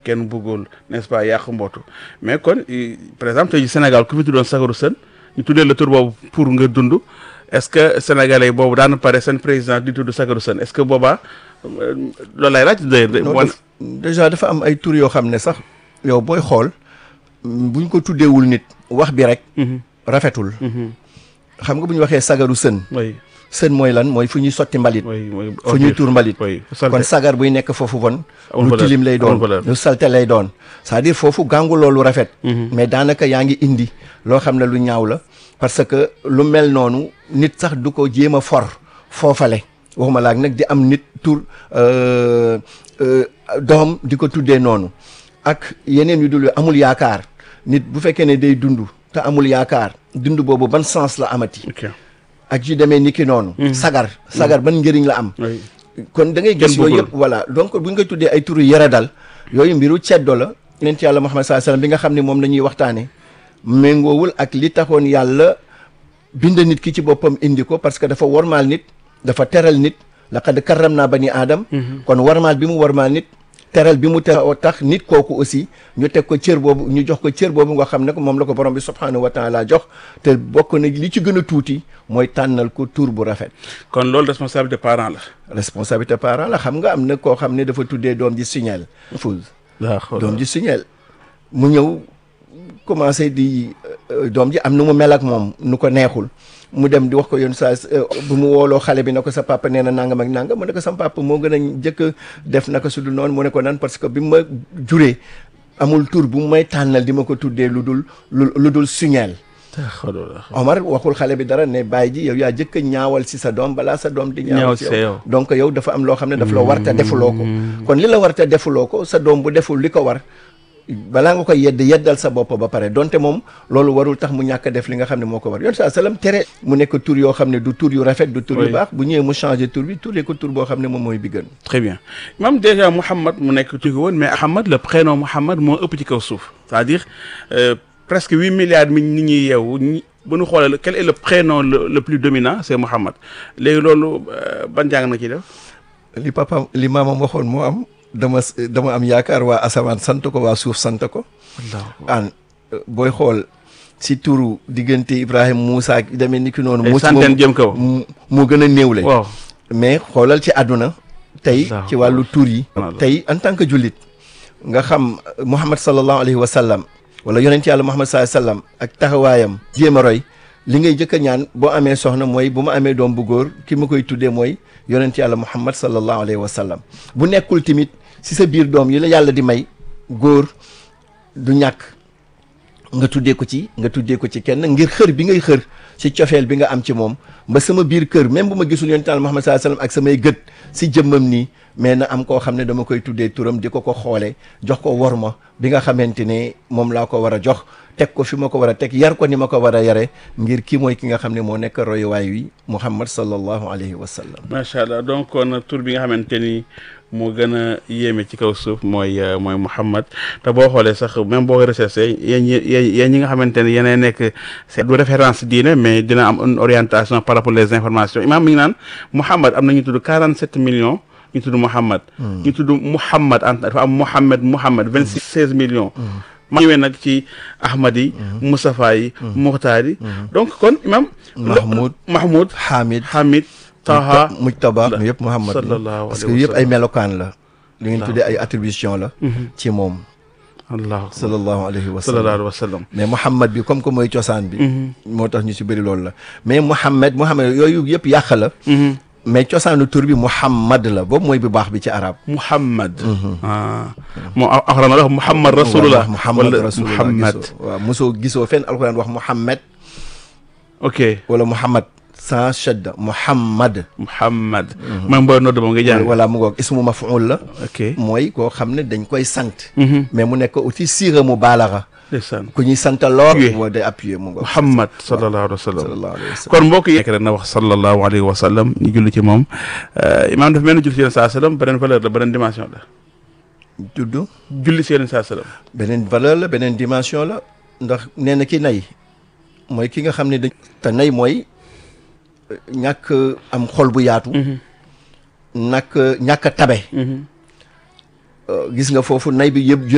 kenn bëggul n'est-ce pas yàq mbootu mais kon par exemple tey Sénégal ku fi tuddoon Sagarou Sène ñu tuddee la tur boobu pour nga dund est-ce que sénégalais yi boobu daan pare seen président di tudd Sagarou Sène est-ce que boobaa loolu lay laaj. non déjà dafa am ay tur yoo xam ne sax yow booy xool buñ ko tuddeewul nit wax bi rek. rafetul. xam nga bu ñu waxee Sagarou Sène. oui sën mooy lan mooy fu ñuy sotti mbalit. oui oui fu ñuy tuur mbalit. oui kon sagar buy nekk foofu bon. amul lu valeur, tilim lay doon amul valeur. lu salte lay doon. c'est-à-dire foofu gàngu loolu rafet. mais daanaka yaa ngi indi loo xam ne lu ñaaw la. parce que lu mel noonu nit sax du ko jéem a for foofale waxuma laak nag di am nit tur euh, euh, doom di ko tuddee noonu ak yeneen yu dul amul yaakaar nit bu fekkee ne day dund te amul yaakaar dund boobu ban sens la amati. ok ak yu demee ni ki noonu. sagar sagar ban njëriñ la am. oui kon da ngay gis Kenn yooyu bëggul. yëpp voilà donc bu ñu koy tuddee ay turu yara dal yooyu mbiru ceddo la yonent yàlla Muhammad sallallahu alayhi wasallam bi nga xam ne moom la ñuy waxtaane méngoowul ak li taxoon yàlla bind nit ki ci boppam indi ko parce que dafa warmaal nit dafa teral nit laqad karram naa bani aadam kon warmaal bi mu warmaal nit teral bi mu teral tax nit kooku aussi ñu teg ko cër boobu ñu jox ko cër boobu nga xam ne ko moom la ko borom bi subhanahu wa taala jox te bokk na li ci gën a tuuti mooy tànnal ko tur bu rafet kon loolu responsabilité parent la. responsabilité parent la xam nga am na koo xam ne dafa tuddee doom ji signal fause doom ji signal mu ñëw commencé di euh, doom ji am nu mu mel ak moom nu ko neexul mu dem di wax ko yoon saa euh, bu mu wooloo xale bi ne ko sa papa nee na nangam ak nangam mu ne ko sa papa moo gën a njëkk a def naka su dul noonu mu ne ko nan parce que bi ma juree amul tur bu may tànnal di ma ko tuddee lu dul lu lu dul signal Omar waxul xale bi dara ne bàyyi ji yow yaa jëkk a ñaawal si sa doom balaa sa doom di ñaawal si Ñaawal si yow yow. donc yow dafa am loo xam ne daf la warta defuloo ko kon li la warta defuloo ko sa doom bu deful li ko war balaa nga koy yedd yeddal sa bopp ba pare donte moom loolu warul tax mu ñàkk a def li nga xam ne moo ko war yoon saa salaam tere mu nekk tur yoo xam ne du tur yu rafet du tur yu Oui. baax bu ñëwee mu changé tur bi turee ko tur boo xam ne moom mooy bi gën très bien même déjà Mouhamad mu nekk ci ko woon mais Ahmad le prénom Mouhamad moo ëpp ci kaw suuf c'est-à-dire euh, presque huit milliards mi nit ñi yeewu ñi bu ñu xoolee quel est le prénom le, le plus dominant c'est Mouhamad léegi loolu euh, ban jàng na ci def li papa li maamam waxoon moo am dama dama am yaakaar waa asamaan sant ko waa suuf sant ko an booy xool si turu diggante Ibrahima Moussa ak demee ni ki noonu ay Moussa centaine jëm kaw mu moo gën a néewle waaw mais xoolal ci àdduna tey Allahu ci wàllu tur yi Allahu. tey en tant que jullit nga xam Muhammad sallallahu alayhi wa sallam wala yonent yàlla Muhammad sallallahu alayhi wa sallam ak taxawaayam jéem a roy li ngay jëkk a ñaan boo amee soxna mooy bu ma amee doom bu góor ki ma koy tuddee mooy yonent yàlla Muhammad sallallahu alayhi wa sallam bu nekkul tamit si sa biir doom yi la yàlla di may góor du ñàkk nga tuddee ko ci nga tuddee ko ci kenn ngir xër bi ngay xër ci cofeel bi nga am ci moom ba sama biir kër même bu ma gisul yonent Yàlla Muhammad sallallahu alayhi wasallam ak samay gët si jëmmam nii mais na am koo xam ne dama koy tuddee turam di ko ko xoole jox ko worma bi nga xamante ne moom laa ko war a jox teg ko fi ma ko war a teg yar ko ni ma ko war a yare ngir kii mooy ki nga xam ne moo nekk royuwaay wi Muhammad sallallahu alayhi wa sallam macha allah donc kon tur bi nga xamante ni moo gën a yéeme ci kaw suuf mooy euh, mooy Mouhamad te boo xoolee sax même boo recherché yéen ñi yéen yéen ñi nga xamante ne yéenay nekk c'est du référence diine mais dina am une orientation par rapport les informations imam mi ngi naan Mouhamad am na ñu tudd 47 millions ñu tudd Mouhamad. ñu tudd Mouhamad en dafa am Mouhamad Mouhamad 26 16 millions. ma ñëwee nag ci Ahmad yi. Moustapha yi. Muxtaar yi. donc kon imam. Mahmoud Mahmoud. Hamid Hamid. Taha Mujtaba mu yëpp Muhammad la sallallahu parce alayhi que wa yëpp ay sallam. melokaan la li ngeen tuddee ay attribution la ci moom allah sallallahu alayhi wa sallallahu sallam alayhi wa sallam. mais Muhammad bi comme que mooy cosaan bi moo tax ñu si bëri loolu la mais Muhammad Muhammad yooyu yëpp yàq la mais cosaanu tur bi Muhammad la boobu mooy bu baax bi ci arab Muhammad. ah moo axra na la wax Muhammad rasulullah. Muhammad wala rasulullah Muhammad. gisoo waaw mosoo gisoo fenn alxuraan wax Muhammad ok wala Muhammad sans shadda Muhammad Muhammad. même booy nodd moom nga jàng. wala mu ngoog ismu maf'ul la ok. mooy koo xam ne dañ koy sant Mhm. mais mu nekk aussi siira mu baalaxa ndeysaan. ku ñuy sant lool Appuyé. moo day appuyer mu ngoog Muhammad sallallahu alayhi wa sallam. sallallahu alayhi wa sallam kon mbokk yi. nekk rek na wax sallallahu alayhi wa sallam ñu julli ci moom imaam dafa mel ni julli ci yéen saa sallam beneen valeur la beneen dimension la. tudd julli ci yéen saa sallam. beneen valeur la beneen dimension la ndax nee na ki nay mooy ki nga xam ne dañ te nay mooy euh, ñàkk am xol bu yaatu ñàkk ñàkk a tabe Mhm. Euh, gis nga foofu nay bi yëpp